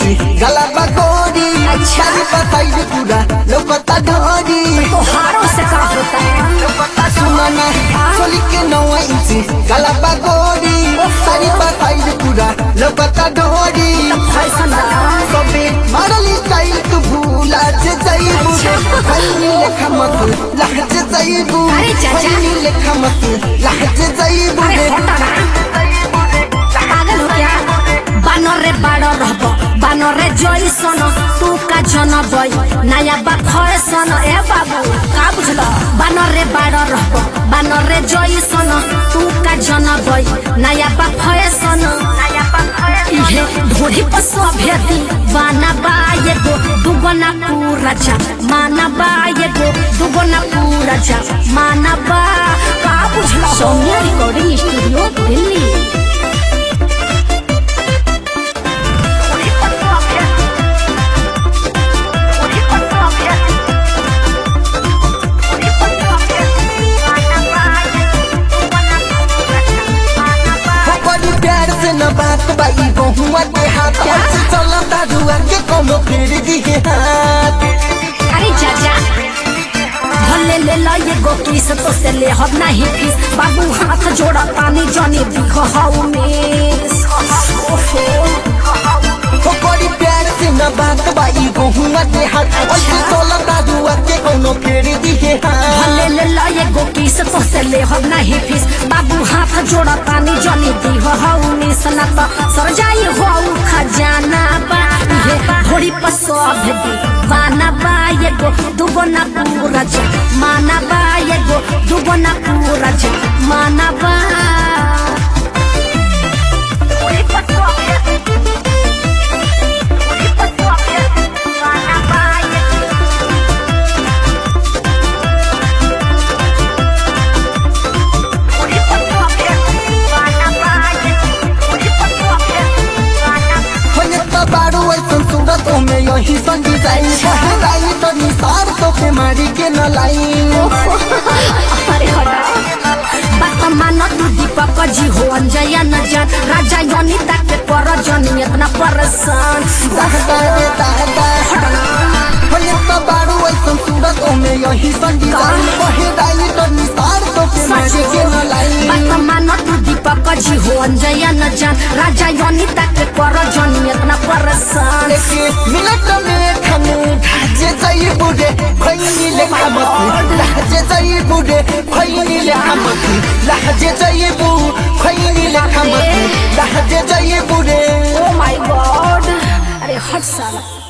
इंची गला बगोरी अच्छा। सारी बताई पूरा लोकता ढोरी तोहारों से का होता है सुमना चोली के नौ इंची गला बगोरी सारी बताई पूरा लोकता ढोरी फैशन कबे मारल स्टाइल तू भूला जे जाइबू अच्छा। खैनी लेखा मत लहज जाइबू अरे चाचा। खैनी लेखा मत लहज जाइबू अरे हटा ना पागल हो क्या बानरे बाड़ रहब बानरे जइसन तू का जनबई नया बा फैशन ए बाबू का बुझल बानरे बाड़ रहब बानरे जइसन तू का जनबई नया बा फैशन इहे ढोढ़ी पर सभ्य दीवाना बा एगो दुगना पूरा जा माना बा एगो दुगना पूरा जा माना बा का बुझल सौम्या रिकॉर्डिंग स्टूडियो दिल्ली हो बड़ी प्यार से न बात बाई बहुआ के हाथ से चलता रुआ के कोनो फेर दिए हाथ अरे चाचा भले ले लो ये गो किस तो से ले हब नहीं फीस बाबू हाथ जोड़ा पानी जानी दिख हाउ मिस ओहो हो बड़ी प्यार से न बात बाई बहुआ के हाथ से चलता रुआ के कोनो फेर दिए हाथ भले ले लो ये गो किस तो से ले हब नहीं फीस बाबू हाथ जोड़ा पानी जानी दिख हाउ मिस ना तो सर जाई हो खजाना बा ये घोड़ी पर सब दी बाना बा ये गो दुगना पूरा जा माना बा ये गो दुगना पूरा जा माना बा होने तो बारू ऐसन सूरत में यही सन डिजाइन पहराई तो निसार तो के मारी के न लाइन अरे हटा बात मानो तू दीपक जी हो अंजया न जान राजा योनिता के पर जनी इतना परेशान दादा रे दादा होने तो बारू ऐसन सूरत में यही सन डिजाइन पहराई तो निसार तो के मारी के न लाइन बात मानो तू दीपक जी हो अंजया न जान राजा योनिता के पर जनी इतना परेशान एक मिनट में खनु ढाजे जाई बुढ़े खैनी ले खामत लहजे जाई बुढ़े खैनी ले खामत लहजे जाई बु खैनी ले खामत लहजे जाई बुढ़े ओ माय गॉड अरे हट साला